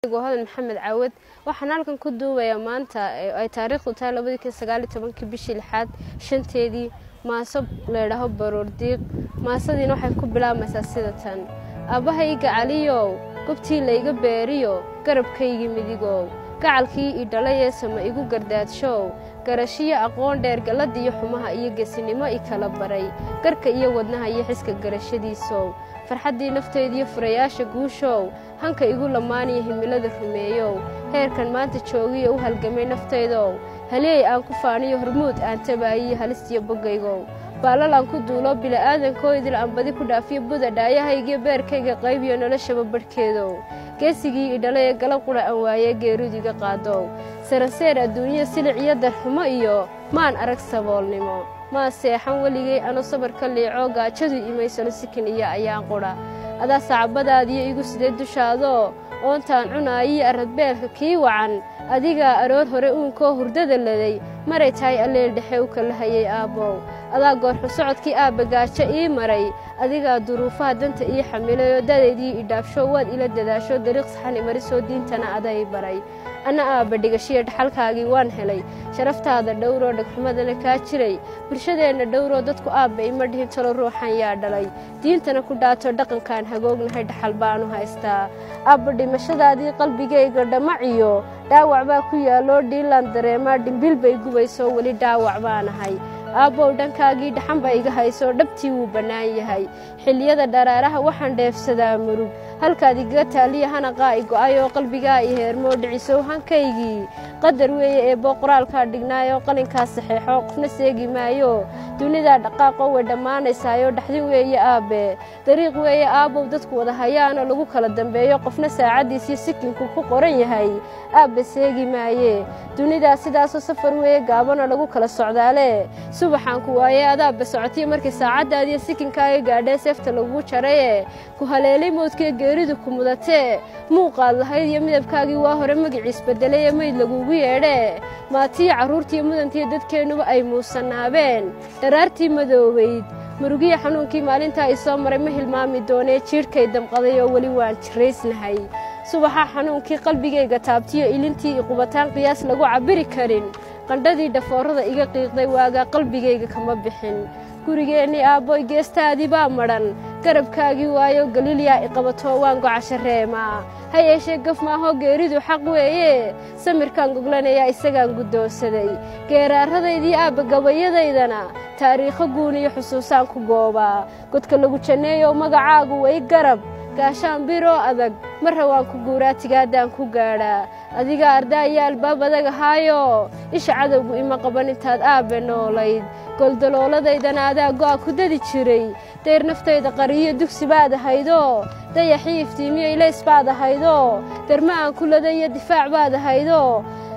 hodan maxamed caawad waxaan halkan ku duubayaa maanta ay taariikhdu tahay labadii kun sagaaliyo tobankii bishii lixaad shanteedii maaso laydhaaho baroordiiq maasadiina waxay ku bilaabmaysaa sida tan aabbahayga caliyow gobtii layga beeriyo garabkaygii midigow gacalkii ii dhalayee sama igu gardaadshow garashiyo aqoon dheer galladiyo xumaha iyo gesinimo i kala baray garka iyo wadnaha iyo xiska garashadiisow farxaddii naftaydiyo furayaasha guushow hanka igu lamaaniyo himilada rumeeyow heerkan maanta joogiyo u halgamay naftaydow haleey aan ku faaniyo hormuud aan tabaayiyo halistiyo boggaygow baalal aan ku duulo bila'aadankoydil aan badi ku dhaafiyo buda dhaayahaygiyo beerkayga qaybiyo noloshaba badhkeedow geesigii i dhalay ee galab qudha aan waayee geeridiga qaadow saranseer adduunyada silic iyo darxumo iyo maan arag saboolnimo maa seexan weligay anu sabarka liico gaajadu imaysano sikin iyo ayaan qudha adaa sacbadaadiyo igu sidee dushaadoo oontaan cunaayiyo arradbeelka kii wacan adigaa aroor hore uunkoo hurdada laday maray tahay alleel dhexe u kala hayay aabbow adaa goorxu socodkii aabba gaajo ii maray adigaa duruufaha danta ii xamilayoo dadaydii i dhaafsho waad ila dadaasho dariiq saxani marisoo diintana aday baray anna aabba dhigashiya dhaxalkaagii waan helay sharaftaada dhowroo dhagxumadana kaa jiray bulshadeenna dhowroo dadku aabba ima dhihin talo ruuxan yaa dhalay diintana ku dhaato dhaqankaan hagoognahay dhaxal baanu haystaa aabba dhimashadaadii qalbigayga dhamaciyo dhaawac baa ku yaalloo dhiilaan dareemaa dhimbil bay gubaysoo weli dhaawac baanahay aabbow dhankaagii dhaxan ba iga haysoo dhabtii wuu bannaan yahay xilliyada dharaaraha waxaan dheefsadaa murug halkaad igaga taaliya hanaqaa i go'ayoo qalbigaa i heermoo dhicisow hankaygii qadar weeye ee booqoraalkaa dhignaayoo qalinkaa saxeexo qofna seegi maayo dunidaa dhaqaaqoo way dhammaanaysaayo dhaxdin weeye aabbe dariiq weeye aabbow dadku wada hayaanoo lagu kala dambeeyo qofna saacaddiisiyo sikinku ku qoran yahay aabbe seegi maaye dunidaa sidaasoo safar weeye gaabanoo lagu kala socdaale subaxaan ku waayey adaabba socotiyo markii saacaddaadiyo sikinkaaga gaadhee seefta lagugu jaraye ku haleelay moodkee geeridu ku mudatee muuqaad lahayd iyo midabkaagii waa hore magiciis beddelayee mayd lagugu yeedhee maatiyo carruurtiiyo mudantiiyo dadkeennuba ay muusanaabeen dharaartii madoobayd murugiya xanuunkii maalintaa i soo maray ma hilmaami doonee jiidhkay damqaday oo weli waan jiraysnahay subaxa xanuunkii qalbigayga taabtiyo ilintii i qubataan qiyaas lagu cabbiri karin qandhadii dhafoorada iga qiiqday waagaa qalbigayga kama bixin gurigeennii aabboy geestaadii baa madhan garabkaagii waayo galilyaa i qabatoo waan gocasha reemaa ha yeeshee gaf maahoo geeridu xaq weeye samirkaan goglanayaa isagaan guddoonsaday geeraarradaydii aabba gabayadaydana taariikho guuniyo xusuusaan ku goobaa godka lagu janneeyow magacaagu way garab gaashaan biroo adag marra waan ku guuraa tigaadaan ku gaadhaa adigaa ardaayo albaab adag ahaayo isha cadowgu ima qaban intaad aabbe noolayd goldalooladaydana adaa go'a ku dadi jiray dayr naftayda qariyo dugsi baad ahaydoo dayaxii iftiimiyo ilays baad ahaydoo darma aan kulada iyo difaac baad ahaydoo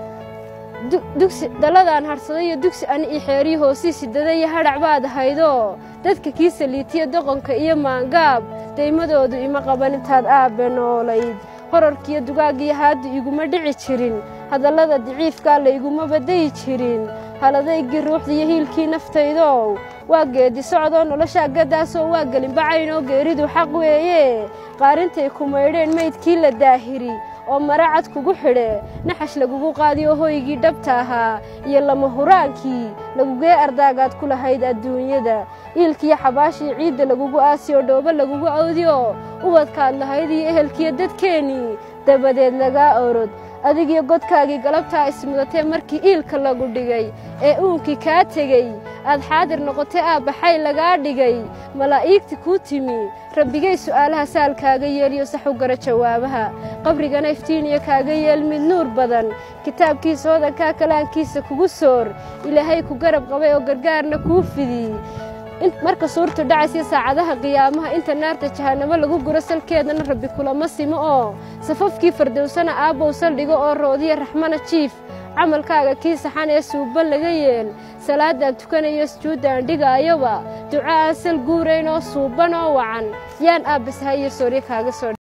dugsi dalladaan hadhsaday iyo dugsi ani ii xeeriyo hoosii sidada iyo hadhac baad ahaydoo dadka kii saliitiya doqonka iyo maangaab daymadoodu ima qaban intaad aabbe noolayd horarkiiyo dugaagiyo haaddu iguma dhici jirin hadallada daciifkaa layguma badayi jirin haladaygii ruuxdiiyo hiilkii naftaydow waa geedi socdoo noloshaa gaddaasoo waa gelinbacaynoo geeridu xaq weeye qaarintay ku maydheen maydkii la daahiri oo mara cad kugu xidhe naxash lagugu qaadiyo hoygii dhabta ahaa iyo lama huraankii lagugee ardaagaad ku lahayd adduunyada iilkiyo xabaashii ciidda lagugu aasiyoo dhoobo lagugu awdiyo ubadkaad lahayd iyo ehelkiyo dadkeennii dabadeed lagaa orod adigiyo godkaagii galabtaa ismudatee markii iilka lagu dhigay ee uunkii kaa tegey aad xaadir noqotay aabbaxay lagaa dhigay malaa'iigti kuu timi rabbigay su'aalaha saal kaaga yeeliyo sax u gara jawaabaha qabrigana iftiiniyo kaaga yeel mid nuur badan kitaabkiisa hodankaa kalaankiisa kugu soor ilaahay ku garab qabay oo gargaarna kuu fidii marka suurtu dhacaysiyo saacadaha qiyaamaha inta naarta jahannamo lagu guro salkeedana rabbi kulama simo oo safafkii fardowsana aabbow saldhigo oo roodiya raxmana jiif camalkaaga kii saxan ee suuban laga yeel salaadaan tukanayo sujuuddaan dhigaayoba duca aan sal guurayn oo suuban oo wacan yaan aabbasahayo sooryo kaaga soo